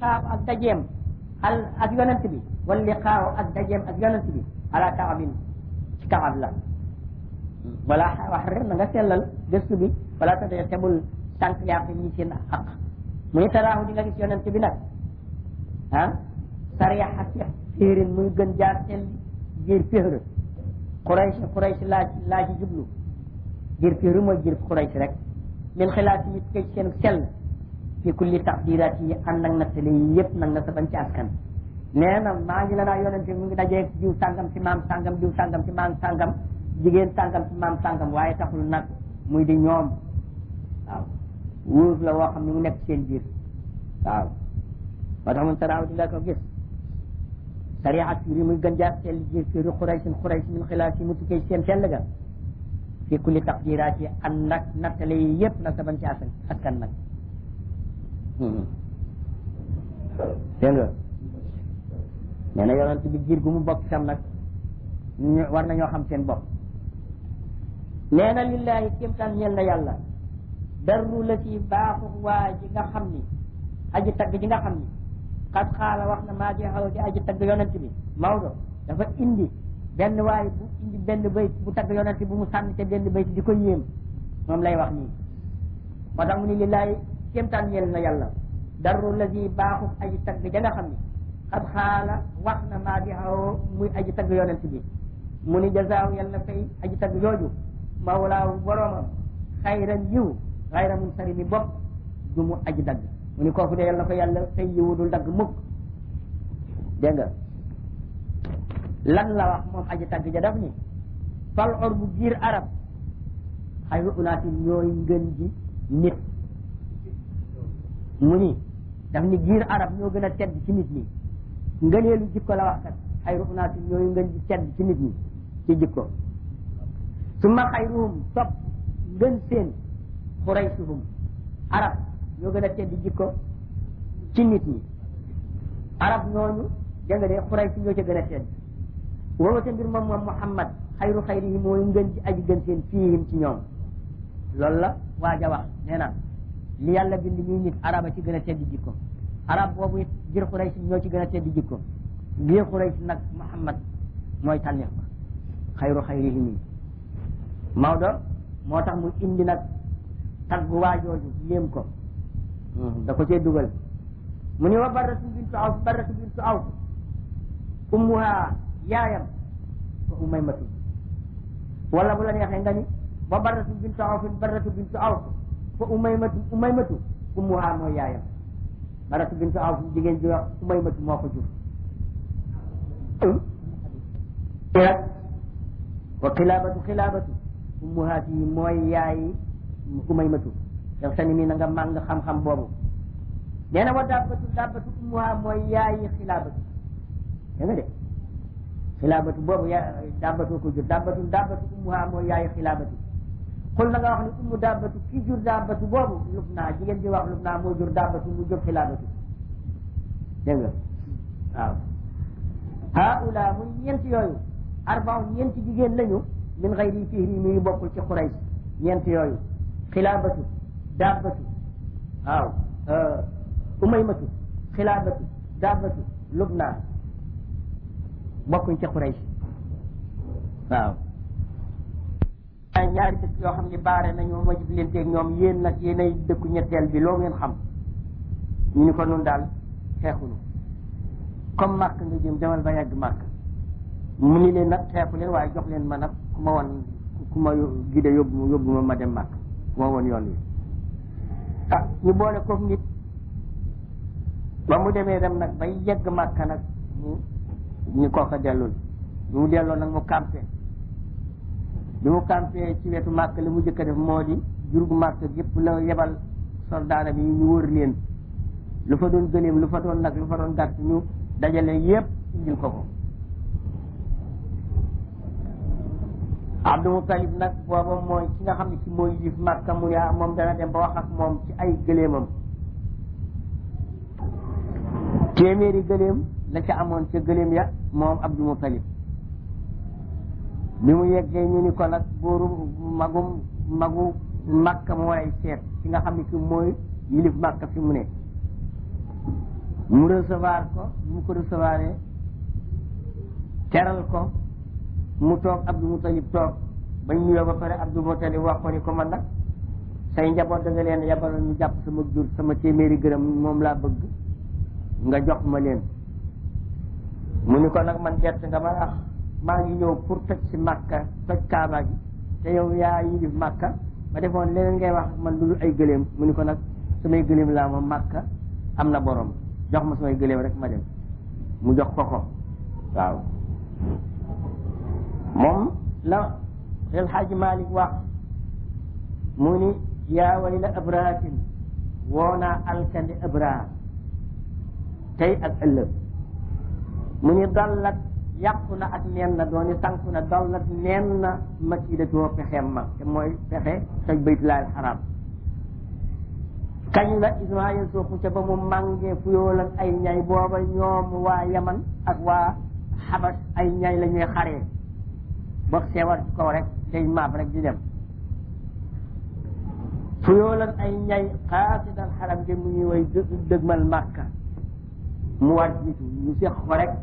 liqaaw ak dajeem al ak yonent bi wal liqaaw ak dajeem ak yonent bi ala kaabin ci kaab la wala wax rek na nga sellal gëstu bi wala ta dee tebul tànk yaa fi ñi seen aq mu ni taraahu di nga gis yonent bi nag ah sariya si féerin muy gën jaar sell jiir féhr Quraysh Quraysh laa laa ci jublu jiir féhr mooy jiir Quraysh rek min xilaat yi kay seen sell fi kulli taqdiraat yi ànd ak nattale yi yëpp nag nga sa bañ ci askan nee na maa ngi la naa yonente mu ngi dajee diw sàngam ci maam sàngam diw sàngam ci maam sàngam jigéen sàngam ci maam sàngam waaye taxul nag muy di ñoom waaw wóor la woo xam ne mu nekk seen biir waaw moo tax mun taraaw di nga ko gis sariya yi muy gën jaar sell jiir fiiri xuraysin xurays min xilaat yi mu tukkee seen sell ga fi kulli taqdiraat yi ànd ak nattale yi yëpp nag sa bañ ci askan askan nag dégg nga nee na yonent bi jiir gu mu bokk tam nag ñu war nañoo xam seen bopp nee na lillahi kéemtaan ñeel na yàlla darru la ci baaxu waa ji nga xam ni aji tagg ji nga xam ni xat xaala wax na maa di xaw di aji tagg yonent bi Maodo dafa indi benn waay bu indi benn bayt bu tagg yonent bu mu sànni te benn bayt di ko yéem moom lay wax nii moo tax mu ni lillahi kéemtaan ñeel na yàlla darru la ci baaxu aji tagg ja nga xam ni xat xaala wax na maa di xaw muy aji tagg yonent bi mu ni jazaaw yàlla fay aji tagg jooju mawlaawu boroomam xayran yiw xayra mun sari mi bopp du mu aji dagg mu ni kooku de yàlla na ko yàlla fay yiwu dul dagg mukk dégg nga lan la wax moom aji tagg ja daf ni fal or bu giir arab xayru unaati ñooy ngën ji nit mu ni daf ni giir arab ñoo gën a tedd ci nit ñi ngëneelu jikko la wax kat xayru unaati ñooy ngën ji tedd ci nit ñi ci jikko summa xayruhum topp ngën seen xuraysuhum arab ñoo gën a tedd jikko ci nit ñi arab ñooñu dégg nga de xuraysu ñoo ca gën a tedd wowate mbir moom moom muhammad xayru xayrihi mooy ngën ji aji gën seen fiihim ci ñoom loolu la waaja wax nee na li yàlla bind ñuy nit araba ci gën a tedd jikko arab boobu it biir xuraysi ñoo ci gën a tedd jikko biir xuraysi nag muhammad mooy tànneef ba xayru xayrihim yi Maodo moo tax mu indi nag tagg waajooju yéem ko da ko cee dugal mu ni wa barratu bintu awf barratu bintu awf ummuha yaayam fa umaymatu wala bu la neexee nga ni wa barratu bintu awf barratu bintu awf fa umaymatu umaymatu ummuha mooy yaayam barratu bintu awf jigéen ji wax umaymatu moo ko jur wa xilaabatu xilaabatu ummuhaat yi mooy yaayi umaymatu yow sani mi na nga màng xam-xam boobu nee na wa dabbatu dabbatu ummuha mooy yaayi xilaabatu dégg nga de xilaabatu boobu ya dabbatu ko jur dabbatu dabbatu ummuha mooy yaayi xilaabatu xul na nga wax ni ummu dabbatu ki jur dabbatu boobu lub naa jigéen ji wax lub naa moo jur dabbatu mu jur xilaabatu dégg nga waaw haula muy ñeent yooyu arbaaw ñeenti jigéen lañu min xayri fihri mi ngi bokkul ci Quraysh ñeent yooyu xilaabatu dabbatu waaw umaymatu xilaabatu dabbatu lubnaan bokkuñ ci Quraysh waaw ñaari dëkk yoo xam ne baare nañu ma jib leen teeg ñoom yéen nag yéenay dëkku ñetteel bi loo ngeen xam ñu ni ko nun daal xeexunu comme màkk nga jëm demal ba yàgg màkk mu ni leen nag xeexu leen waaye jox leen ma nag ku ma won ku ma gide yóbbu yóbbu ma ma dem màkk ku ma woon yoon wi ah ñu boole koog nit ba mu demee dem nag bay yegg màkk nag ñu ñu kooka dellul bi mu delloo nag mu campé bi mu campé ci wetu màkk li mu jëkk a def moo di jur gu màkk yëpp la yebal soldaara bi ñu wër leen lu fa doon gëléem lu fa doon nag lu fa doon gàtt ñu dajale yëpp indil ko ko Abdou Moutalib nag booba mooy ki nga xam ne ci mooy yif Makka mu yaa moom dana dem ba wax ak moom ci ay gëléemam téeméeri gëléem la ca amoon ca gëléem ya moom Abdou Moutalib bi mu yeggee ñu ni ko nag booru magum magu Makka moo lay seet ki nga xam ne ki mooy yilif Makka fi mu ne mu recevoir ko mu ko recevoir teral ko mu toog Abdou Moutalib toog bañ nuyoo ba pare Abdou Moutalib wax ko ni ko man nag say njaboot da nga leen yabaloon ñu jàpp sama jur sama téeméeri gërëm moom laa bëgg nga jox ma leen mu ni ko nag man gert nga ma wax maa ngi ñëw pour toj si Makka toj Kaaba gi te yow yaa yilif Makka ma defoon leneen ngay wax man lu ay gëléem mu ni ko nag samay gëléem laa ma Makka am na borom jox ma samay gëléem rek ma dem mu jox ko ko waaw moom la El Hadj Malick wax mu ni yaa wayla abrahatin woo naa alkandi abraha tey ak ëllëg mu ni dallat yàqu na ak neen na dooni sànku na dallat neen na makidatoo pexeem ma te mooy pexe toj baytullaahil xaraam kañ la Ismaayil sooku ca ba mu màngee fuyool ak ay ñay booba ñoom waa Yaman ak waa Xabas ay ñay la ñuy xaree boo seewal ci kaw rek day maaf rek di dem fuyool ak ay ñay xaasidal xaram de mu ñuy way dëgmal Màkka mu war jiitu ñu seq ko rek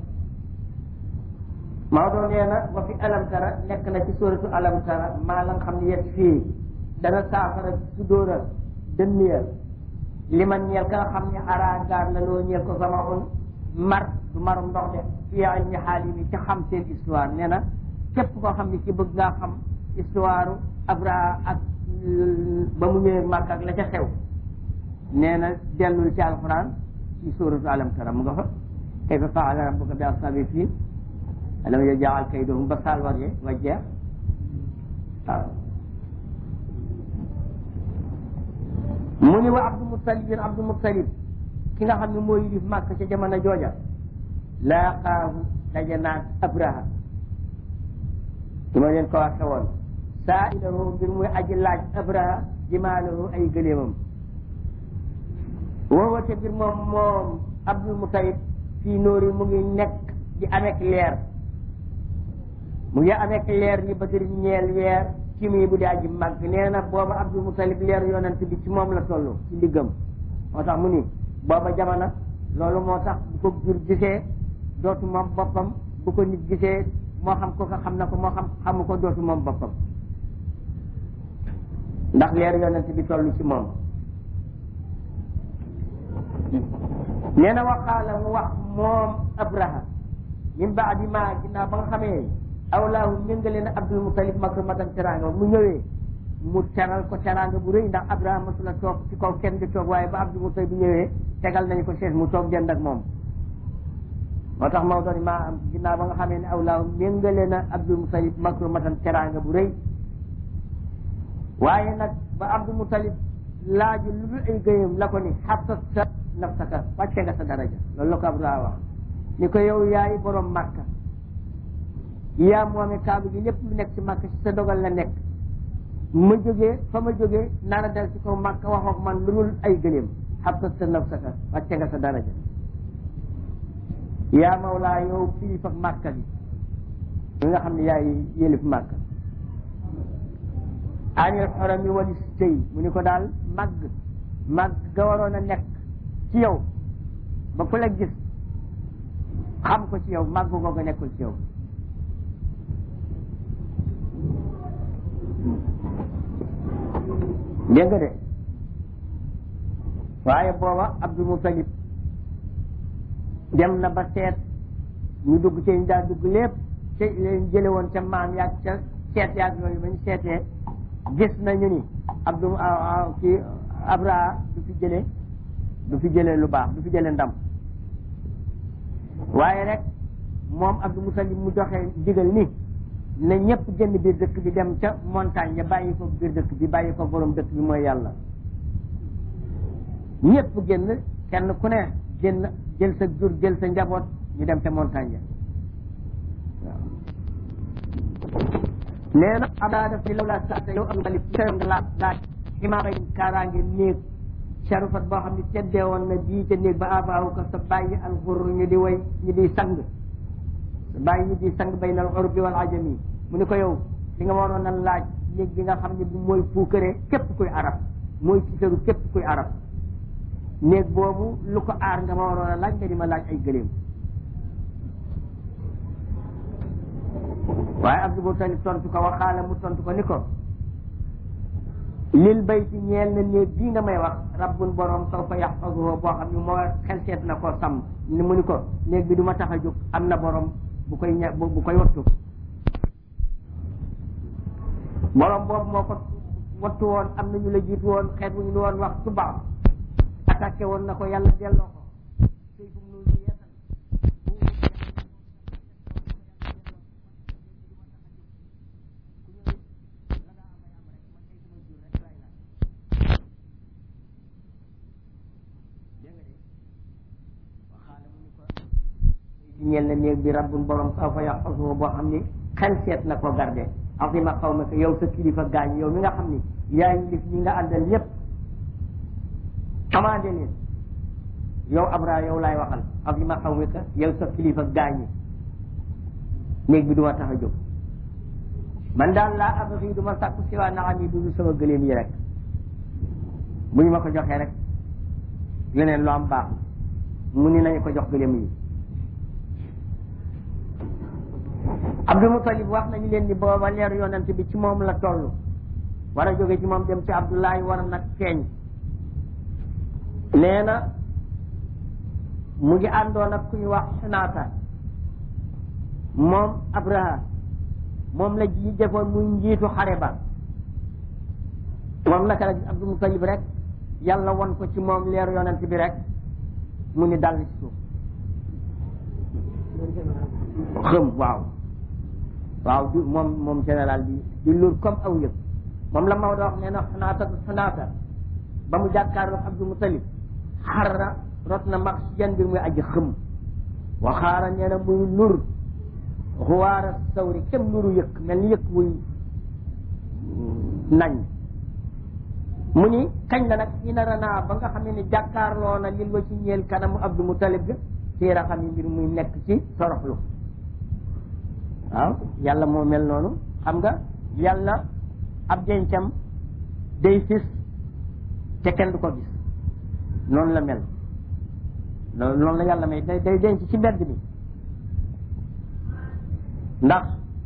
Maodo nee na wa fi alamtara nekk na ci sóoratu alamtara maa la nga xam ne yet fii dana saafara su dóora dënniya li man ñeel ka nga xam ne ara gaar la loo ñeel ko sama un mar du marum ndox de fii ilmi xaali mi ca xam seen histoire nee na képp koo xam ne ci bëgg ngaa xam histoire Abra ak ba mu ñëwee Màkka ak la ca xew nee na dellul ci alquran ci sóoratu alamtara mu nga fa kayfa faala rabbuka bi ashabi fii alam yaj'al kaydahum ba saal war ye wa jeex waaw mu ni wa Abdou Muttalib Abdou Muttalib ki nga xam ne mooy yilif màkk ca jamono jooja laaqaahu daje naag Abraha su ma leen ko waxe woon saa ilahu mbir muy aji laaj Abraha jimaalahu ay gëléemam woowate mbir moom moom Abdul Muttalib fii nóori mu ngi nekk di amek leer mu ngi amek leer ni bëgg ñeel weer ci mii bu di aji màgg nee na booba Abdul Mutalib leer yonent bi ci moom la toll ci ndiggam moo tax mu ni booba jamono loolu moo tax bu ko jur gisee dootu moom boppam bu ko nit gisee moo xam ko ko xam na ko moo xam xamu ko dootu moom boppam ndax leer yonent bi toll ci moom nee na waxaala mu wax moom Abraha min baadi ma ginnaaw ba nga xamee awlaahu méngale na Abdul Mutalib makramatan teraanga mu ñëwee mu teral ko teraanga bu rëy ndax Abrahama masula toog ci kaw kenn di toog waaye ba Abdul Mutalib bu ñëwee tegal nañu ko chaise mu toog dend ak moom moo tax Maodo ni maa am ginnaaw ba nga xamee ne awlaahu méngale na Abdul Mutalib makramatan teraanga bu rëy waaye nag ba Abdul Mutalib laaju lu dul ay gëyam la ko ni xabsat sa nafsaka wàcce nga sa daraja loolu la ko Abrahama wax ni ko yow yaay borom Màkka yaa moome kaabu gi lépp lu nekk ci màkk ci sa dogal la nekk ma jógee fa ma jógee nara dal ci kaw màkk waxook man lu dul ay gëléem xabsat sa nafsaka wàcce nga sa daraja yaa mawlaa yow kilifa màkka bi mi nga xam ne yaay yélif màkk anil xorami wali si tey mu ni ko daal màgg màgg ga waroon a nekk ci yow ba ku la gis xam ko ci yow màgg googu nekkul ci yow dégg nga de waaye booba Abdul Mutalib dem na ba seet ñu dugg ci ñu daal dugg lépp te leen jële woon ca maam yaag ca seet yaag yooyu ba ñu seetee gis nañu ni Abdul ci Abraha du fi jële du fi jële lu baax du fi jële ndam waaye rek moom Abdul Mutalib mu doxee digal ni na ñëpp génn biir dëkk bi dem ca montagne ya bàyyi ko biir dëkk bi bàyyi ko borom dëkk bi mooy yàlla ñëpp génn kenn ku ne génn jël sa jur jël sa njaboot ñu dem ca montagne ya waaw nee na abdaa daf ni law laa saata yow am talib teew nga laa laaj ximaara kaaraange néeg sharufat boo xam ne teddee woon na bii ca néeg ba abaawu ko sa bàyyi alxur ñu di way ñu di sang bàyyi ñu di sang bay nal urbi wal ajami mu ni ko yow li nga waroon a laaj néeg bi nga xam ne bi mooy puukare képp kuy arab mooy tiitaru képp kuy arab néeg boobu lu ko aar nga ma waroon a laaj nga di ma laaj ay gëléem waaye Abdul Mutalib tontu ko waxaala mu tontu ko ni ko lil bayti ñeel na néeg bii nga may wax rabbun borom saw fa yaxfazuhu boo xam ni moo xel seet na koo sàmm ni mu ni ko néeg bi du ma tax a jóg am na borom bu koy ña bu koy wattu borom boobu moo ko wattu woon am na ñu la jiitu woon xeet wu ñu woon wax tubaab attaqué woon na ko yàlla delloo ko sëy bu mu nu yeesal ñeel na néeg bi rabbun borom saw fa yaxfasuhu boo xam ni xel seet na ko garde azima qawmaka yow sa kilifa gaañ yow mi nga xam ni yaa ngi ñi nga àndal ñëpp commandé leen yow Abra yow laay waxal azima qawmaka yow sa kilifa gaañ néeg bi du ma tax a jóg man daal laa abri du ma sàkku si waa naxam yi dudu sama gëléem yi rek bu ñu ma ko joxee rek leneen lu am baax mu ni nañu ko jox gëléem yi Abdul Mutalib wax nañu leen ni booba leeru yonent bi ci moom la toll war a jóge ci moom dem ci Abdullahi war a nag feeñ nee na mu ngi àndoon ak ku ñu wax Xunaata moom Abraha moom la ji defoon muy njiitu xare ba moom naka la gis Abdul Mutalib rek yàlla won ko ci moom leeru yonent bi rek mu ni dal ci suuf xëm waaw waaw di moom moom général bi di lur comme aw yëg moom la Maodo wax nee na xunaata xunaata ba mu jàkkaarloo Abdul Mutalib xarra rot na max si yan mbir muy aji xëm waxaara nee na muy lur xuwaara sawri kem luru yëkk mel ni yëkk wuy nañ mu ni kañ la nag ina ranaa ba nga xam ne ni jàkkaarloo na lil wa ci ñeel kanamu Abdul Mutalib ga téera xam yi mbir muy nekk ci toroxlu waaw yàlla moo mel noonu xam nga yàlla ab dencam day fis te kenn du ko gis noonu la mel loolu noonu la yàlla may day day denc ci mbedd mi ndax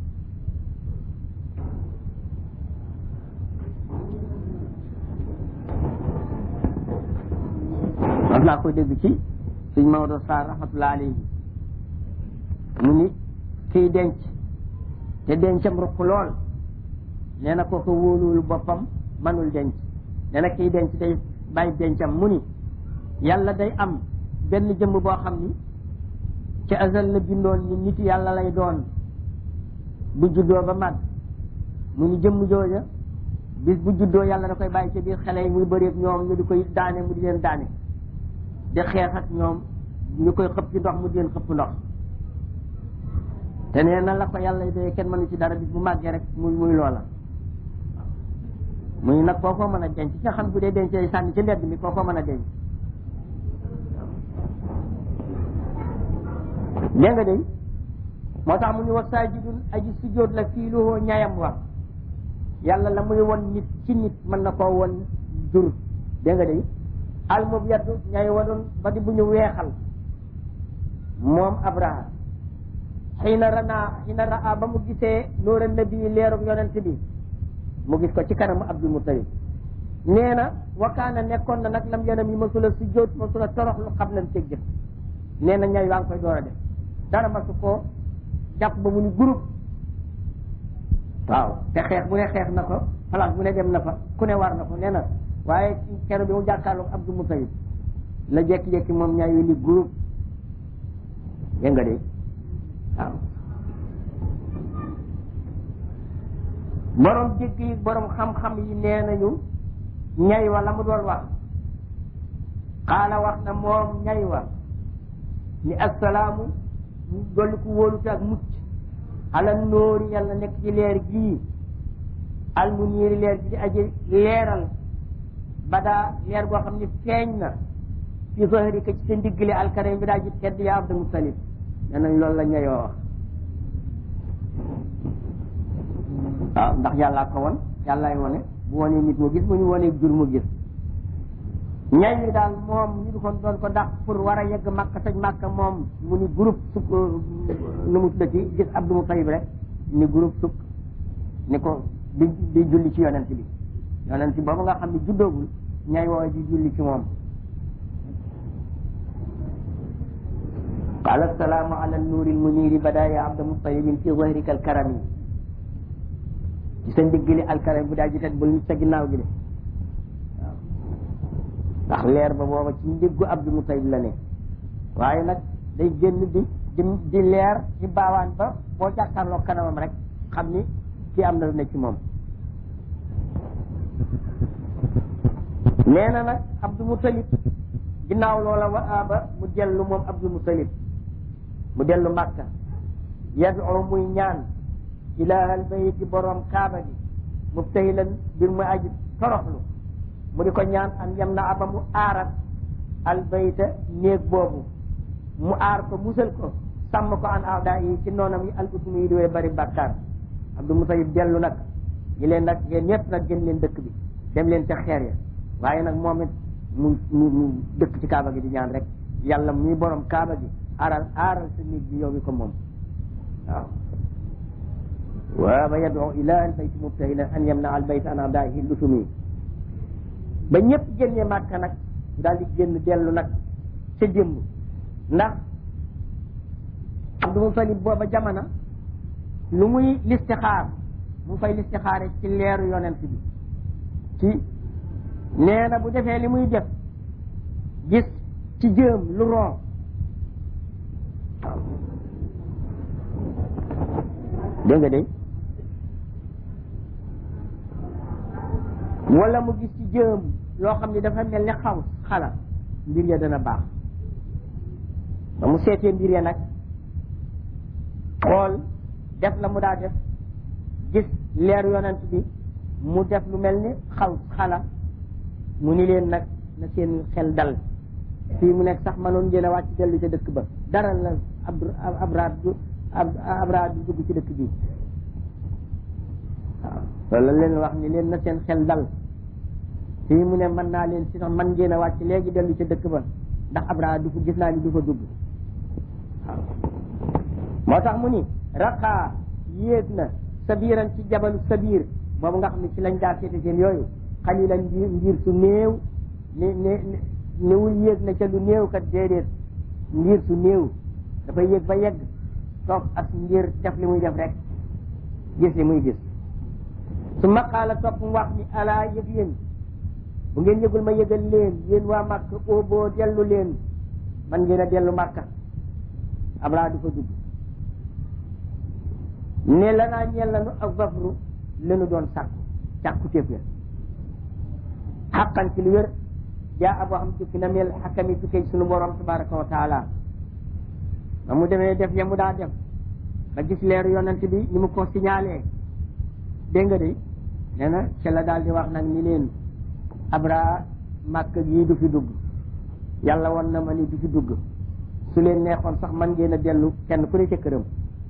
wax naa koy dégg ci suñ Maodo Sarr rahmatullah alayhi mu ni kiy denc te dencam ruq lool nee na kooku wóoluwul boppam manul denc nee na kiy denc day bàyyi dencam mu ni yàlla day am benn jëmm boo xam ni ci azal la bindoon ni nit yàlla lay doon bu juddoo ba màgg mu ni jëmm jooja bis bu juddoo yàlla da koy bàyyi ci biir xale yi muy bëreeg ñoom ñu di koy daane mu di leen daane di xeex ak ñoom ñu koy xëpp ci ndox mu di leen xëpp ndox te nee na la ko yàlla doyee kenn mënu ci dara bis bu màggee rek muy muy loola muy nag kookoo mën a denc nga xam bu dee dencee sànni ci mbedd mi kookoo mën a denc dégg nga de moo tax mu ñu wax saajidun aji sujjóot la fii luhoo ñayam wa yàlla la muy won nit ci nit mën na koo won jur dégg nga de almob yaddu ñay wa doon ba di bu ñu weexal moom abraha xiina ranaa xiina raa ba mu gisee nuura nabi leerug yonent bi mu gis ko ci kanamu abdul mutalib nee na wakaana nekkoon na nag lam yanam yi masula sujjóot masula torox lu xam lan cëg jëf nee na ñay waa ngi koy door a def dara masu ko jàpp ba mu ni groupe waaw te xeex bu ne xeex na ko place bu ne dem na fa ku ne war na ko nee na waaye kero bi mu jàkkaarloog Abdul Mutalib la jekki-jekki moom ñaay yu ni groupe dégg nga de waaw borom dégg yi borom xam-xam yi nee nañu ñay wa la mu doon wax xaala wax na moom ñay wa ni assalaamu mu dolli ko wóolute ak mucc ala nóori yàlla nekk ci leer gii al mu niiri leer gi di aji leeral badaa leer goo xam ne feeñ na fi zahrika ci sa ndiggle alkarim bi daa ji tedd yaa Abdul Mutalib nee nañ loolu la ñayoo wax waaw ndax yàllaa ko won yàllaay wone bu wonee nit mu gis bu ñu wonee jur mu gis ñay ñi daal moom ñu di ko doon ko dàq pour war a yegg makka toj makka moom mu ni groupe sukk nu mu tudda ci gis Abdou Moutalib rek ni groupe sukk ni ko di di julli ci yonent bi yonent boobu nga xam ne juddoogul ñay woowe di julli ci moom قال السلام على النور المنير بدا يا عبد المطلب في ظهرك الكرم ci sa ndigg li alkaram bu daa ji teg bul sa ginnaaw gi de waaw ndax leer ba booba ci ndiggu Abdou Moutalib la ne waaye nag day génn di di di leer ci baawaan ba boo jàkkaarloo kanamam rek xam ni kii am na lu ne ci moom nee na nag Abdou Moutalib ginnaaw loola wa aaba mu dellu moom Abdou Moutalib mu dellu Makka yad'u muy ñaan ilahal bayti borom kaaba gi mubtahilan bir mu aji toroxlu mu di ko ñaan an yam na aba mu aarat al bayta néeg boobu mu aar ko musal ko sàmm ko an aada yi ci noonam yi al usmi yi di wee bari bàkkaar Abdou Moutalib dellu nag ñi leen nag yéen ñëpp nag gën leen dëkk bi dem leen ca xeer ya waaye nag moom it mu mu mu dëkk ci kaaba gi di ñaan rek yàlla muy borom kaaba gi aaral aaral sa néeg bi yow mi ko moom waaw wa yad'u ila al bayt mubtahilan an yamna al bayt an adaihi lusumi ba ñëpp génnee màkka nag daal di génn dellu nag ca jëmm ndax Abdou Moutalib booba jamono lu muy listixaar mu fay listixaare ci leeru yonent bi ci nee na bu defee li muy def gis ci jëm lu ron waaw dégg nga de wala mu gis ci jëm loo xam ne dafa mel ni xaw xala mbir ya dana baax ba mu seetee mbir ya nag xool def la mu daa def gis leer yonent bi mu def lu mel ni xaw xala mu ni leen nag na seen xel dal fii mu nekk sax manoon ngeen a wàcc dellu ca dëkk ba dara la ab abraad du abraad du dugg ci dëkk bi waaw loolu la leen wax ni leen na seen xel dal fii mu ne mën naa leen si sax man ngeen a wàcc léegi dellu ca dëkk ba ndax abraad du fa gis naa ni du fa dugg waaw moo tax mu ni raqaa yéeg na sabiran ci jabalu sabir boobu nga xam ne ci lañ daa seete seen yooyu xalilan ngir ngir su néew ni ni niwul yéeg na ca lu néew kat déedéet ngir su néew dafay yéeg ba yegg toog ak ngir def li muy def rek gis li muy gis su maqaala topp mu wax ni alaa yëg yéen bu ngeen yëgul ma yëgal leen yéen waa Makka oo boo dellu leen man ngeen a dellu Makka Abraa du fa dugg ne la naa ñeel lanu ak zafru lenu doon sàkku sàkku téef ya xaqan ci lu wér jaa aboo xam tukki na mel xakami tukkee sunu borom tabaraka wa taala ba mu demee def ya mu daa def ba gis leeru yonent bi ni mu ko signalé dégg nga de nee na ca la daal di wax nag ni leen abra màkk gii du fi dugg yàlla won na ma ni du fi dugg su leen neexoon sax man ngeen a dellu kenn ku ne ca këram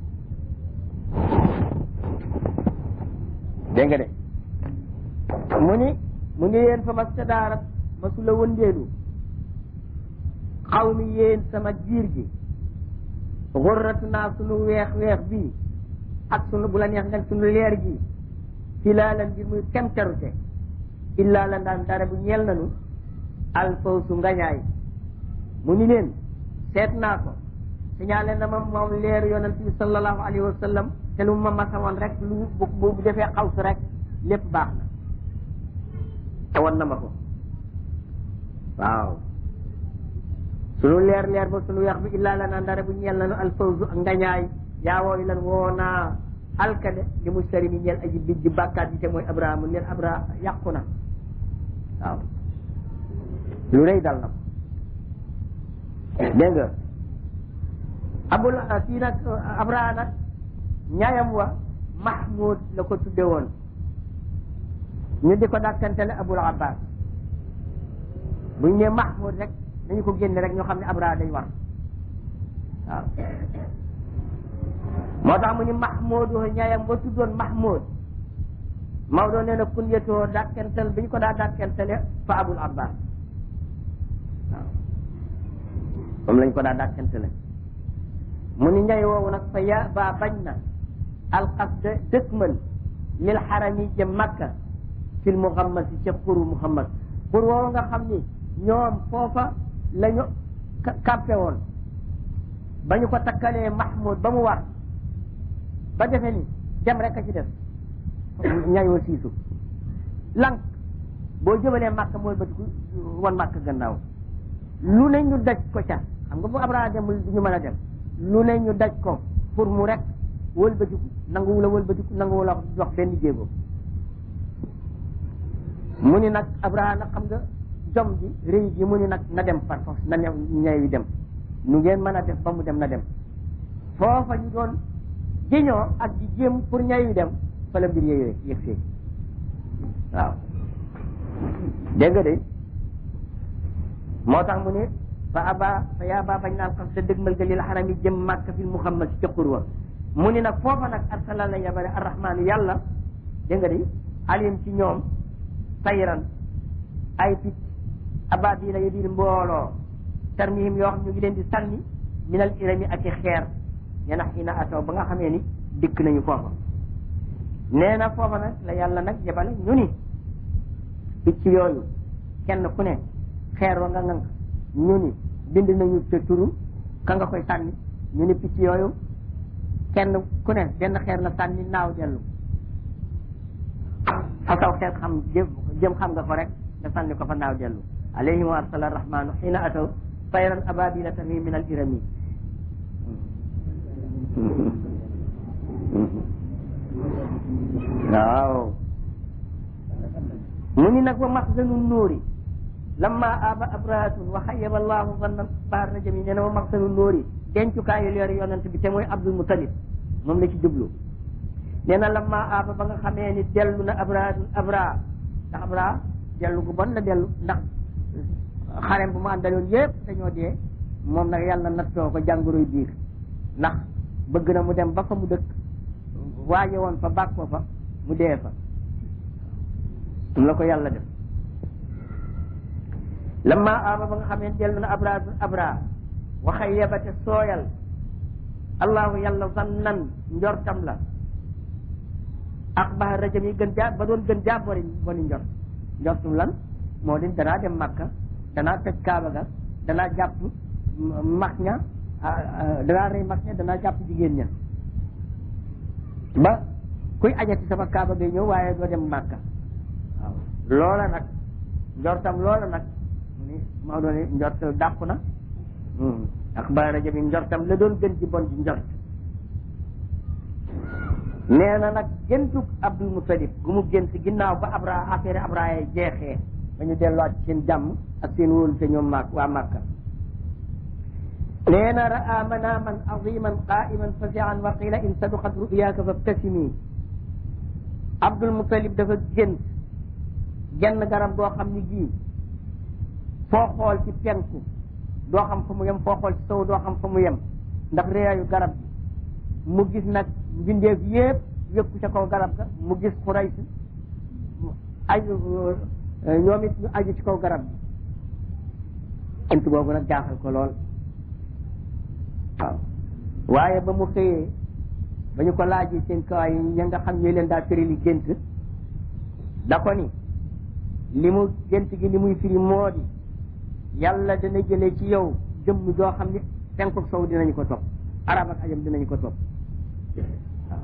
dégg nga de mu ni mu ni yéen fa ma sadaarat ma su la wëndeelu xaw mi yéen sama jiir gi xurratu naa sunu weex weex bii ak sunu bu la neex nga sunu leer gi filaalan bi muy kemterute illaa la daan dara bu ñeel nanu alfawsu ngañaay mu ni leen seet naa ko signalé na ma moom leer yonent bi sallallahu alayhi wa sallam te lu ma masawoon rek lu bu bu defee xawsu rek lépp baax na te wan na ma ko waaw sunu leer leer ba sunu weex bi illaa la naan dara bu ñeel nanu alfawsu ngañaay yaa wooyu lan woo naa alkade li mu sari mi ñeel aji bij ji bàkkaat yi te mooy abrahama leen abra yàqu na waaw lu rëy dal na ko dégg nga abul kii nag abraha nag ñaayam wa mahmoud la ko tudde woon ñu di ko dàkkantele abul abbas buñ ne mahmoud rek dañu ko génne rek ñoo xam ne abraha day war waaw moo tax mu ni mahmoudu ñaayam ba tuddoon mahmoud Maodo nee na kunyatoo dàkkental bi ñu ko daa dàkkentale fa abul abbas moom lañ ko daa dàkkante la mu ni ñay woowu nag fa ya ba bañ na alqasda dëkkmal lil xarami jëm makka fil muhammad si ca xuru muhammad xur woowu nga xam ni ñoom foofa la ñu kàppe woon ba ñu ko takkalee mahmoud ba mu war ba defe ni dem rek a ci def ñayoo siisu lank boo jëbalee màkk mooy batiku wan màkk gannaaw lu ne ñu daj ko ca xam nga bu Abraha demul du ñu mën a dem lu ne ñu daj ko pour mu rek wëlbatiku nanguwu la wëlbatiku nanguwu la dox benn jéego mu ni nag Abraha nag xam nga jom ji rëy ji mu ni nag na dem par force na new ñay wi dem nu ngeen mën a def ba mu dem na dem foofa ñu doon jiñoo ak di jéem pour ñay wi dem fa la mbir yooyu yëg see waaw dégg nga de moo tax mu ne fa aba fa yaa ba bañ naan xam sa dëgmal ga lil xaram yi jëm màkk fil muhammad si ca xurwa mu ni nag foofa nag arsala la yabale arrahmaanu yàlla dégg nga de alim ci ñoom sayran ay picc ababila ya biir mbooloo tarmihim yoo xam ñu ngi leen di sànni minal irami ak i xeer ñenax ina ataw ba nga xamee ni dikk nañu foofa nee na foofa nag la yàlla nag yabale ñu ni picc yooyu kenn ku ne xeer wa nga ngank ñu ni bind nañu te turu ka nga koy sànni ñu ni picc yooyu kenn ku ne benn xeer la sànni naaw dellu fa saw xeer xam jëm jëm xam nga ko rek nga sànni ko fa naaw dellu alayhim wa arsala arrahmanu xiina ataw tayran ababila tarmi min al irami waaw mu ni nag wa maxzanu nuuri lamma aba abrahatun wa xayyaba allahu zanna bahar najami nee na wa maxzanu nuuri dencukaayu leer yonent bi te mooy abdul mutalib moom la ci jublu nee na lamma aba ba nga xamee ni dellu na abrahatun abra ndax abra dellu gu bon la dellu ndax xarem bu mu àndaloon yépp dañoo dee moom nag yàlla nattoo ko jàngoroy biir ndax bëgg na mu dem ba fa mu dëkk waaje woon fa bàkkoo fa mu dee fa um la ko yàlla def lamma aba ba nga xam ne dellu na abra abra waxa yebate sooyal allahu yàlla zannan njortam la ak baxa rajam yi gën jaa ba doon gën jaa bori boni njort njortum lan moo di danaa dem makka danaa tëj kaaba ga danaa jàpp mag ña danaa rey mag ña danaa jàpp jigéen ña ba kuy ajati sama kaaba ngay ñëw waaye doo dem màkka waaw loola nag njortam loola nag ni Maodo ne njortal dàqu na ak ba rajo bi njortam la doon gën ci bon ci njort nee na nag gëntug Abdul Mutalib gu mu gënt ginnaaw ba abra affaire abra yi jeexee ba ñu delluwaat ci seen jàmm ak seen wóolu te ñoom maak waa màkka nee na raa manaaman aziman qaiman fasian wa qila in saduqat ruyaaka fabtasimi Abdul Mutalib dafa gént genn garab goo xam ni gii foo xool ci penku doo xam fa mu yem foo xool ci sow doo xam fa mu yem ndax réyaayu garab gi mu gis nag mbindeef yépp wékku ca kaw garab ga mu gis Quraysh aju ñoom it ñu aju ci kaw garab gi int boobu nag jaaxal ko lool waaw waaye ba mu xëyee ba ñu ko laajee seen kawaay yi ña nga xam ñooy leen daa firi li gént da ko ni li mu gént gi li muy firi moo di yàlla dana jëlee ci yow jëmm joo xam ne penku sow dinañu ko topp arab ak ajam dinañu ko topp waaw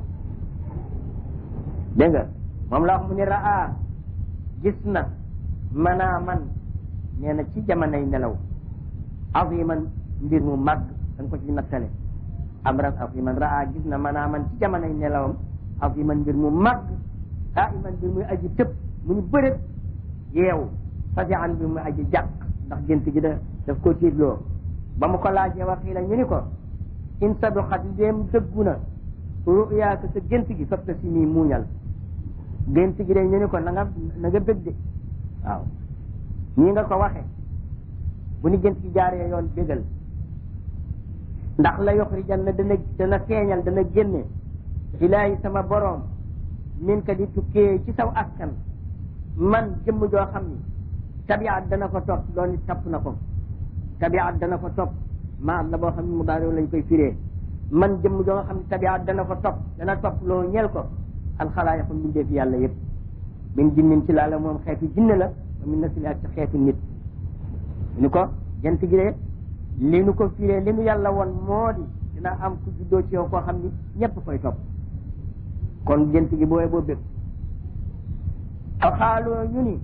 dégg nga moom la wax mu ne raa gis na manaa man nee na ci jamonoy nelaw aziman mbir mu màgg da nga ko ci nattale amran aziman raa gis na manaa man ci jamonoy nelawam aziman mbir mu màgg kaa iman mbir muy aji tëb mu ñu bërët yeewu fasian mbir muy aji jàq ndax gént gi da daf ko tiitloo ba mu ko laajee waxii la ñu ni ko in saduxat ndéem dëggu na ruyaaka sa gént gi fapta si nii muuñal gént gi de ñu ni ko na nga na nga bëgg de waaw ñii nga ko waxe bu ni gént gi jaaree yoon bégal ndax la yoxrijan na dana dana feeñal dana génne ilaahi sama boroom min ka di tukkee ci saw askan man jëmm joo xam ni tabiat dana ko topp doon it topp na ko tabiat dana ko topp maa la boo xam ne mu daal lañ koy firee man jëmm joo nga xam ne tabiat dana ko topp dana topp loo ñeel ko alxalaayiqu mbindee fi yàlla yëpp min jinnin ci laala moom xeetu jinne la wa min nasli ak ci xeetu nit ni ko jant gi de li nu ko firee li nu yàlla woon moo di dina am ku juddoo ci yow koo xam ni ñëpp koy topp kon jant gi booyee boo bëgg aw xaaloo ñu ni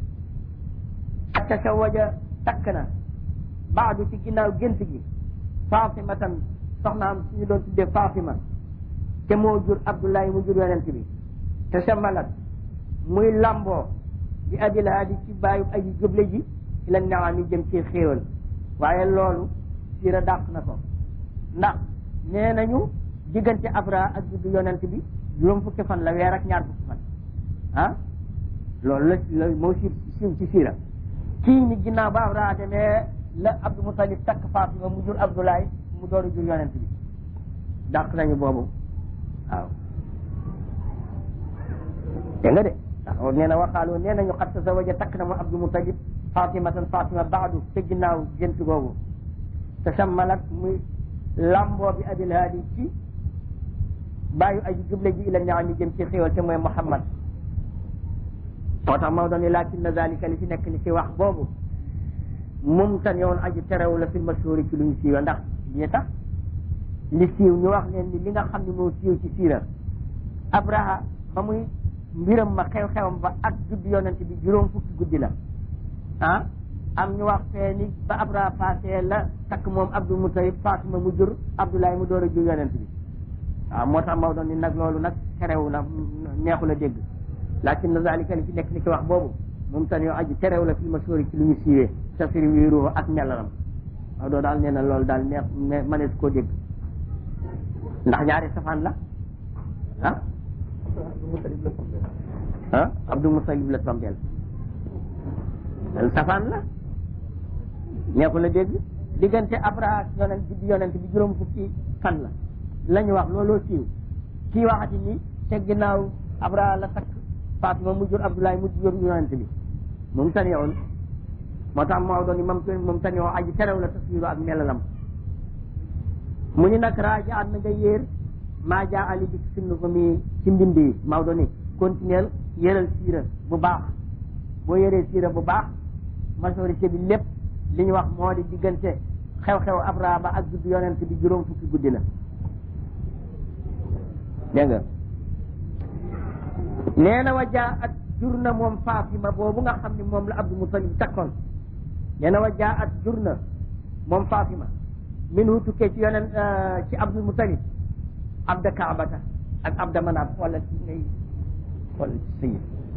tasawaja takk na baadu ci ginnaaw gént gi fatimatan soxnaam suñu doon tuddee fatima te moo jur abdullahi mu jur yonent bi te samalat muy lamboo di abil haadi ci bàyyi aji juble ji ila naam yi jëm ci xéewal waaye loolu siira dàq na ko ndax nee nañu diggante abra ak juddu yonent bi juróom fukki fan la weer ak ñaar fukki fan ah loolu la la moo siiw siiw ci siira kii ni ginnaaw ba abra demee la abdou mutalib takk fatima mu jur abdoulaye mu dooru jur yonent bi dàq nañu boobu waaw dégg nga de ndax nee na waxaaloo nee nañu xat tazawaja takk na mu abdou mutalib fatimatan fatima baadu te ginnaaw gént googu te sammalat muy lamboo bi abil haadi ci bàyyu aji juble ji ila ñaam yi jëm ci xéwal te mooy muhammad moo tax Maodo ni lakin na zalika li fi nekk ni ci wax boobu mum tan yoon aji terew la fil mashhuri ci lu ñu siiwa ndax li tax li siiw ñu wax leen ni li nga xam ne moo siiw ci siira abraha ba muy mbiram ma xew-xewam ba ak juddu yonent bi juróom fukki guddi la ah am ñu wax fee ni ba abraha passé la takk moom abdul mutalib fatima mu jur abdoulaye mu door a jur yonent bi waaw moo tax Maodo ni nag loolu nag terew la neexu la dégg lakin na zalika li fi nekk ni ci wax boobu moom tan yoo aji terew la fil mashhuri ci lu ñu siiwee sa firi wiiru ak melaram waaw doo daal nee na loolu daal neex manees koo dégg ndax ñaari safaan la ah ah abdul mutalib la tombeel loolu safaan la neexu la dégg diggante abraha yonent bi yonent bi juróom fukki fan la la ñu wax looloo siiw kii waxati ni te ginnaaw abraha la takk fatima mu jur abdoulaye mu jur yonent bi moom tanewoon moo tax moo doon ni moom moom tanewoo aji terew la taswiru ak melalam mu ni nag raaja at na nga yéer maa jaa ali bi sunna ko mi ci mbind yi Maodo ni continuel yéral siira bu baax boo yéree siira bu baax majorité bi lépp li ñu wax moo di diggante xew-xew abrahama ak juddu yonent bi juróom fukki guddi la dégg nga nee na wa jaa at jur na moom Fatima boobu nga xam ne moom la Abdul Mutalib takkoon nee na wa jaa at jur na moom Fatima min hu tukkee ci yonent ci Abdul Mutalib abda kaabata ak abda manaaf wala ci ngay wala ci sëyi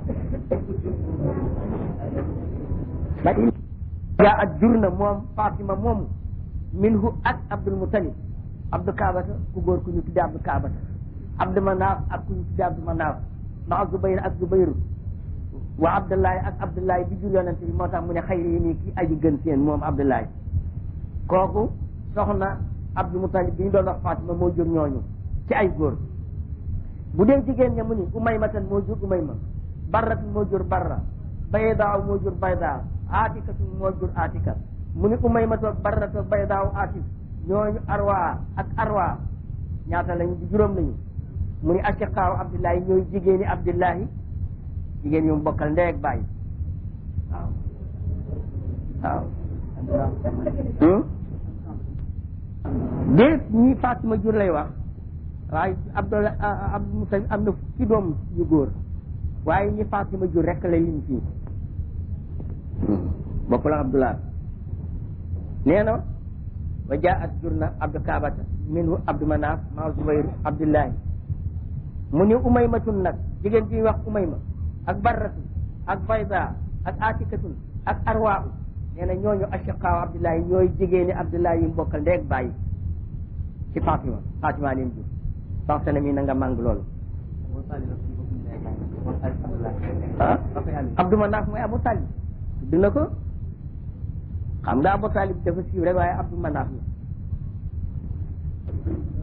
ba jaa at jur na moom Fatima moomu min hu ak Abdul Mutalib abdu kaabata ku góor ku ñu tuddee abdu kaabata abdu manaaf ak ku ñu tuddee abdu manaaf ndax Zubayr ak Zubayr wa Abdullahi ak Abdullahi bi jur yonent bi moo tax mu ne xayri yi nii kii aji gën seen moom Abdullahi kooku soxna Abdul Mutalib bi ñu doon wax Fatima moo jur ñooñu ci ay góor bu dee jigéen ña mu ni Umaymatan moo jur Umayma Barratun moo jur Barra Baydaaw moo jur Baydaaw Atikatun moo jur Atika mu ni Umaymatu ak Barratu ak Baydaaw Atik ñooñu Arwa ak Arwa ñaata lañu di juróom lañu mu ni ashiqaaw abdullahi ñooy jigéeni abdullahi jigéen yu mu bokkal ndey ak bàyyi waaw waaw déet ñi Fatima jur lay wax waaye abdullah abdul mutalib am na fukki doom yu góor waaye ñi Fatima jur rek lay lim fii bokkul ak abdullah nee na wa jaat jur na abdu kaabata minhu abdu manaaf maa zubayr abdullahi mu ni umaymatun nag jigéen ji wax umayma ak barratu ak bayda ak atikatun ak arwaahu nee na ñooñu ashiqaaw abdullahi ñooy jigéeni abdullahi yi mbokkal ndeeg bàyyi ci fatima fatima leen jur sax sene mi na nga màng loolu ah abdou manaaf mooy abu talib tudd na ko xam nga abu talib dafa siiw rek waaye abdou manaaf la